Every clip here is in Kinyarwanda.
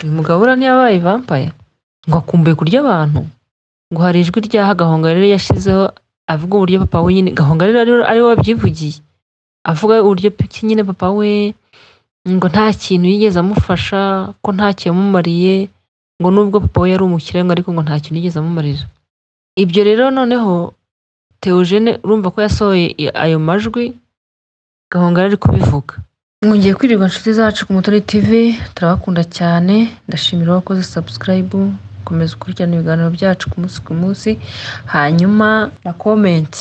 uyu mugabo buriya ntiyabaye vampaye ngo akumbuye kurya abantu ngo hari ijwi ryaha Gahongayire yari yashyizeho avuga uburyo papa we nyine Gahongayire ari ari we wabyivugiye avuga uburyo piki nyine papa we ngo nta kintu yigeze amufasha ko nta cyo yamumariye ngo nubwo papa we yari umukire ngo ariko ngo nta kintu yigeze amumarira ibyo rero noneho Theogene urumva ko yasohoye ayo majwi Gahongayire ari kubivuga mwongeye kwirirwa inshuti zacu ku mutoni tv turabakunda cyane ndashimira uwakoze subscribe komeza ukurikirana ibiganiro byacu ku munsi ku munsi hanyuma na comment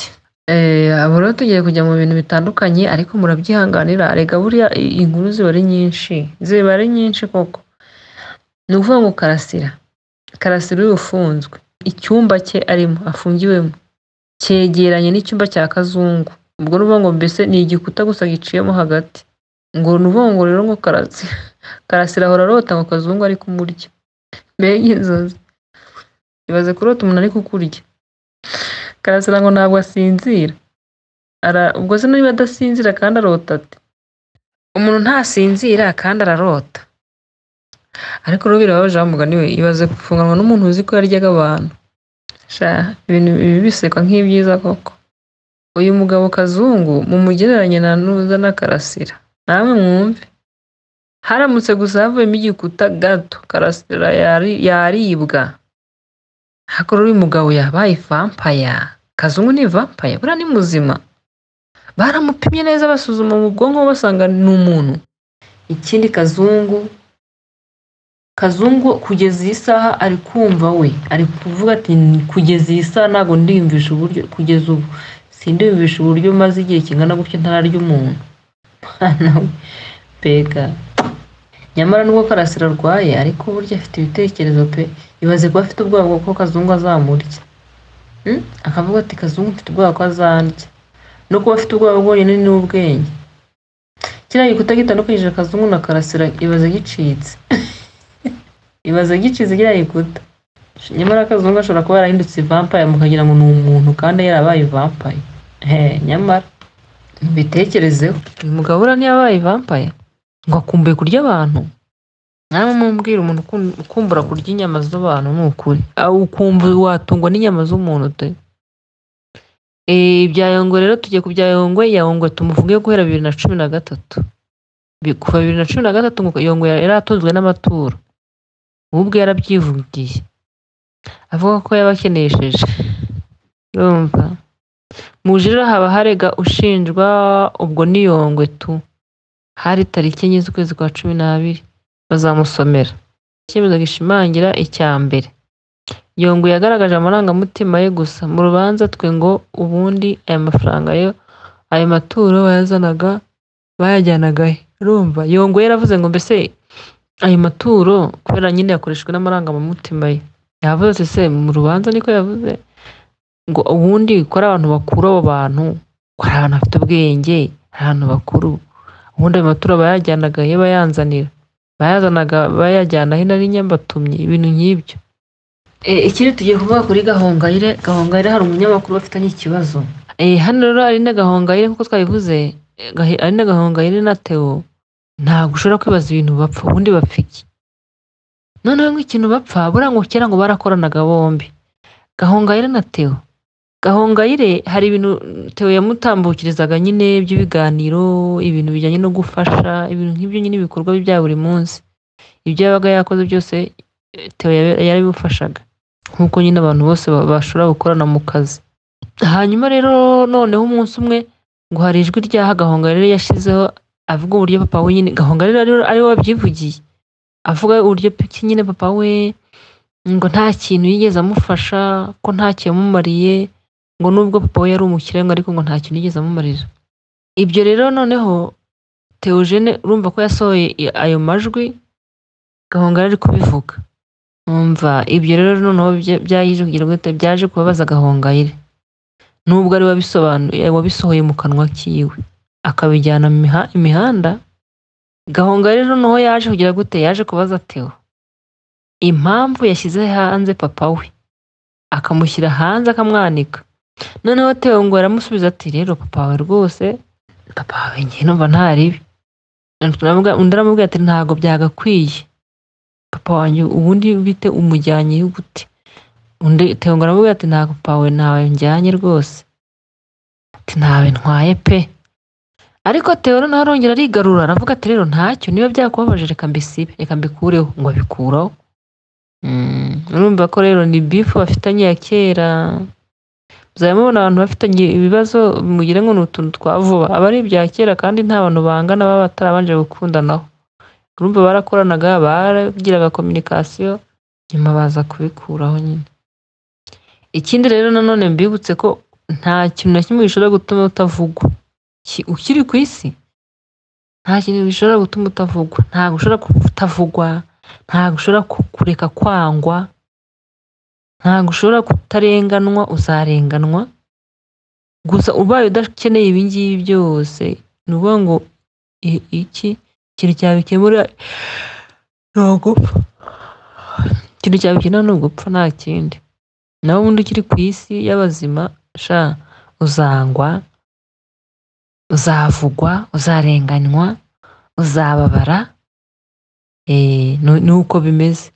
abo rero tugiye kujya mu bintu bitandukanye ariko murabyihanganira rega buriya i- inkuru ziba ari nyinshi ziba ari nyinshi koko ni ukuvuga ngo karasira karasira uyu ufunzwe icyumba cye arimo afungiwemo cyegeranye n'icyumba cya kazungu ubwo ni ukuvuga ngo mbese ni igikuta gusa giciyemo hagati ngo ni ukuvuga ngo rero ngo karasira karasira ahora arota ngo kazungu ari kumurya mbega inzozi ibaze kurota umuntu ari kukurya karasira ngo ntabwo asinzira Ara- ubwo se niba adasinzira kandi arota ati umuntu ntasinzira kandi ararota ariko rero birababaje wa mugani we ibaze gufunganwa n'umuntu uzi ko yaryaga abantu sha ibintu ibi bisekwa nk'ibyiza koko uyu mugabo kazungu mumugereranye na nuza na karasira namwe mwumve haramutse gusa havuyemo igikuta gato karasira yari- yaribwa ariko rero uyu mugabo yabaye vampaya kazungu ni vampaya buriya ni muzima baramupimye neza basuzuma mu bwonko basanga ni umuntu ikindi kazungu kazungu kugeza iyi saha ari kumva we ari kuvuga ati kugeza iyi saha ntabwo ndiyumvisha uburyo kugeza ubu sindiyumvisha uburyo maze igihe kingana gutyo ntararya umuntu mwana we mbega nyamara nubwo karasira arwaye ariko burya afite ibitekerezo pe ibaze kuba afite ubwoba bwo ko kazungu azamurya Mm? akavuga ati kazungu mfite ubwoba ko azandya no kuba afite ubwoba bwonyine ni ubwenge kiriya gikuta gitandukanyije kazungu na karasira ibaze gicitse ibaze gicitse kiriya gikuta nyamara kazungu ashobora kuba yarahindutse vampire mukagira ngo ni umuntu kandi yarabaye vampire he nyamara mubitekerezeho uyu mugabo buriya ntiyabaye vampire ngo akumbuye kurya abantu namwe mumbwira umuntu ukun- ukumbura kurya inyama z'abantu ni ukuri aho ukumva watungwa n'inyama z'umuntu de Eh, ibya yongwe rero tugiye ku bya yongwe yongwe tumuvuge guhera bibiri na cumi na gatatu Bi- kuva bibiri na cumi na gatatu ngo yongwe yari atunzwe n'amaturo we ubwe yarabyivugiye avuga ko yabakenesheje urumva mu jira haba harega ushinjwa ubwo ni yongwe tu hari tariki enye z'ukwezi kwa cumi n'abiri bazamusomera icyemezo gishimangira icya mbere yongwe yagaragaje amarangamutima ye gusa mu rubanza twe ngo ubundi aya mafaranga yo ayo maturo bayazanaga bayajyanaga he urumva yongwe yaravuze ngo mbese ayo maturo kubera nyine yakoreshejwe n'amarangamutima ye yavuze ati se mu rubanza niko yavuze ngo ubundi ko ari abantu bakuru abo bantu ko ari abantu bafite ubwenge ari abantu bakuru ubundi ayo maturo bayajyanaga he bayanzanira bayazanaga bayajyana hino ari nyambatumye ibintu nk'ibyo e, ikindi tugiye kuvuga kuri gahongayire gahongayire hari umunyamakuru bafitanye ikibazo e, hano rero ari na gahongayire nk'uko twabivuze e, Gahi- ari na gahongayire na teo ntabwo ushobora kwibaza ibintu bapfa ubundi bapfa iki noneho nk'ikintu bapfa buriya ngo kera ngo barakoranaga bombi gahongayire na teo gahongayire hari ibintu teo yamutambukirizaga nyine by'ibiganiro ibintu bijyanye no gufasha ibintu nk'ibyo nyine ibikorwa bye bya buri munsi ibyo yabaga yakoze byose eh, Theo yab- yarabimufashaga nk'uko nyine abantu bose ba- bashobora gukorana mu kazi hanyuma rero noneho umunsi umwe ngo hari ijwi ryaha gahongayire yashyizeho avuga uburyo papa we nyine gahongayire ari ari we wabyivugiye avuga uburyo piki nyine papa we ngo nta kintu yigeze amufasha ko nta cyo yamumariye ngo nubwo papa we yari umukire ngo ariko ngo nta kintu yigeze amumarira ibyo rero noneho Theogene urumva ko yasohoye i- ayo majwi gahongayire ari kubivuga umva ibyo rero noneho bya- byaje kugira ngo bite- byaje kubabaza gahongayire nubwo ari we wabisobanuye wabisohoye mu kanwa kiwe akabijyana mu miha- imihanda gahongayire noneho yaje kugira gute yaje kubaza teo impamvu yashyize hanze papa we akamushyira hanze akamwanika noneho teo ngo aramusubiza ati rero papa wawe rwose papa wawe njye numva nta ribi undi aramubwira ati ntabwo byagakwiye papa wanjye ubundi bite umujyanye gute undi tewe aravuga ati nta papa we ntawe njyanye rwose ati ntawe ntwaye pe ariko tewe noneho arongera arigarura aravuga ati rero ntacyo niba byakubabaje reka mbisibe reka mbikureho ngo abikuraho Mm, urumva ko rero ni bifu bafitanye ya kera muzajya mubona abantu bafitanye ibibazo mugire ngo ni utuntu twa vuba aba ari ibya kera kandi nta bantu bangana baba batarabanje gukundanaho urumva barakoranaga baragiraga kominikasiyo nyuma baza kubikuraho nyine ikindi rero nanone mbibutse ko nta kintu na kimwe gishobora gutuma utavugwa Ki- ukiri ku isi nta kintu gishobora gutuma utavugwa ntabwo ushobora kutavugwa ntabwo ushobora ku- kureka kwangwa ntabwo ushobora kutarenganwa uzarenganwa gusa ubaye udakeneye ibi ngibi byose ni ukuvuga ngo i- iki ikintu cyabikemura ni ugupfa ikintu cyabikemura ni ugupfa nta kindi nawe ubundi ukiri ku isi y'abazima sha uzangwa uzavugwa uzarenganywa uzababara Eh, nu- ni uko bimeze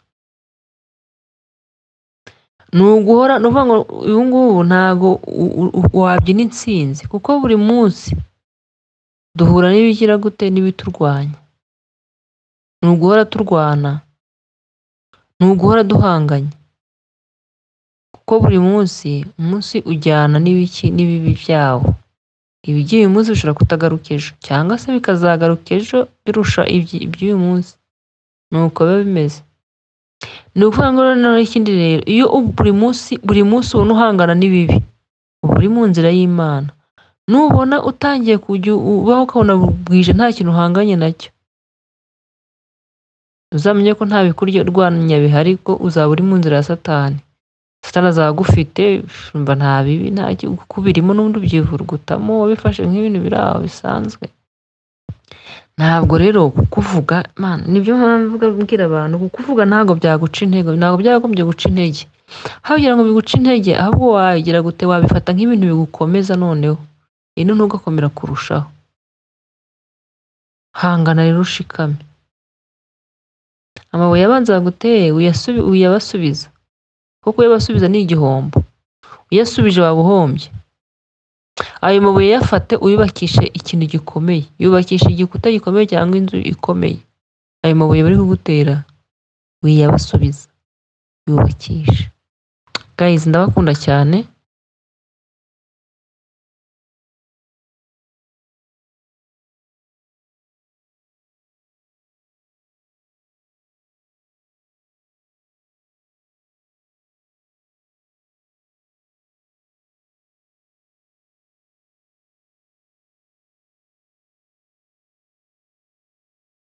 ni uguhora ni ukuvuga ngo ubu ngubu ntabwo u- u- u- wabyina intsinzi kuko buri munsi duhura n'ibigira gute n'ibiturwanya ni uguhora turwana ni uguhora duhanganye kuko buri munsi umunsi ujyana n'ibiki n'ibibi byawo ibigiye uyu munsi bishobora kutagaruka ejo cyangwa se bikazagaruka ejo birusha ibyi- iby'uyu munsi ni uko biba bimeze ni ukuvuga ngo noneho ikindi rero iyo ubu- buri munsi buri munsi ubona uhangana n'ibibi uba uri mu nzira y'imana nubona utangiye kujya ubaho ukabona bwije nta kintu uhanganye nacyo uzamenye ko nta bikurya urwanya bihari ko uzaba uri mu nzira ya satani satani azaba agufite umva nta bibi nta ki- ukubirimo n'ubundi ubyivurugutamo wabifashe nk'ibintu biri aho bisanzwe ntabwo rero kukuvuga man nibyo mpamvu mvuga mbwira abantu kukuvuga ntabwo byaguca intego ntabwo byagombye guca intege aho kugira ngo biguce intege ahubwo wagira gute wabifata nk'ibintu bigukomeza noneho ino ntugakomera kurushaho hangana rero ushikame amabuye abanza baguteye uyasubi- uyabasubiza kuko uyabasubiza ni igihombo uyasubije waba uhombye ayo mabuye yafate uyubakishe ikintu gikomeye yubakisha igikuta gikomeye cyangwa inzu ikomeye ayo mabuye bari kugutera wiyabasubiza yubakisha gayizi ndabakunda cyane